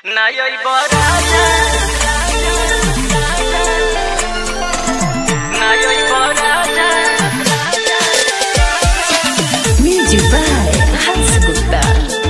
Najoj Boraja Najoj Boraja Music by Hans Gupta.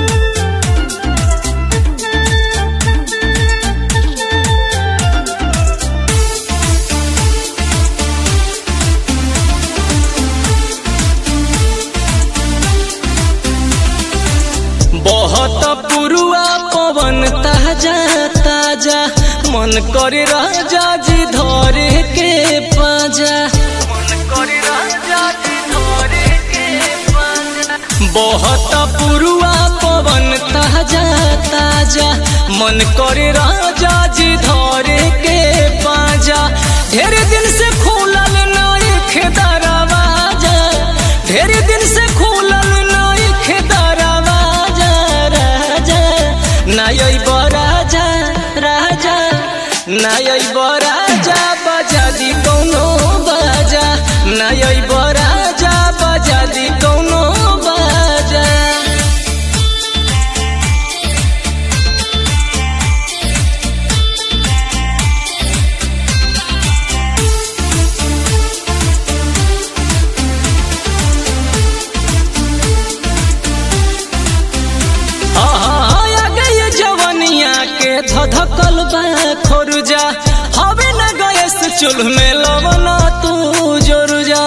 बहुत पुरुआ पवन ताजा ताजा मन करे राजा जी धरे के पाजा मन करे राजा जी धरे के पाजा बहुत पुरुआ पवन ताजा ताजा मन करे राजा जी धरे के पाजा ढेर दिन से खुलल नई दरवाजा ढेर दिन से खुलल नई दरवाजा राजा नाय बराजा राजा नाय बराजा बजा दी कौनो बाजा नाय बराजा बजा दी कौनो बाजा आ गई जवनिया के धधकल बा खोरुजा हवे न गैस चूल्ह में लवना तू जोरुजा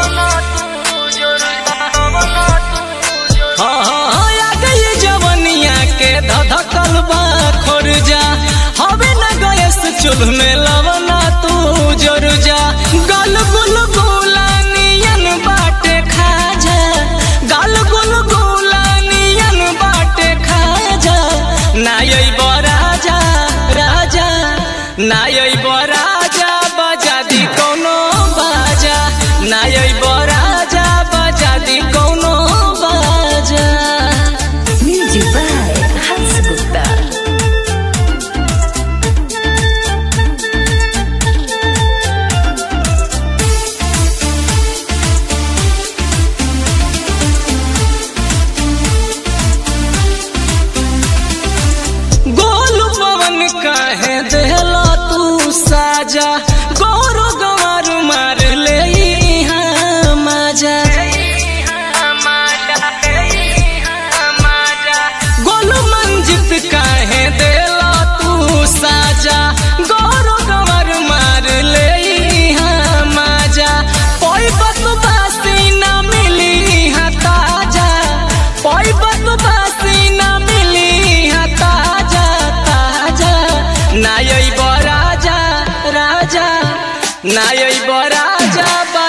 हाँ हाँ हाँ, आ गई जवनिया के धधकल बा खोरुजा हवे न गैस चूल्ह में लवना तू जोरुजा गल गुल गुला नियन बाटे खाजा गल गुल गुला नियन बाटे खाजा नायै बराजा राजा नायै बराजा बजा दी कौनो बाजा नायै बराजा बजा दी कौनो बाजा Music by Hans Gupta. गोल पवन काहे देहला तू साजा गौरो गंवार मार ले इहाँ माजा गोल मंजित काहे देला तू साजा गौरो गंवार मार ले इहाँ माजा कोई बत बासी ना मिली इहाँ ताजा कोई बत बासी ना मिली इहाँ ताजा ताजा नायै बराजा राजा नायै बराजा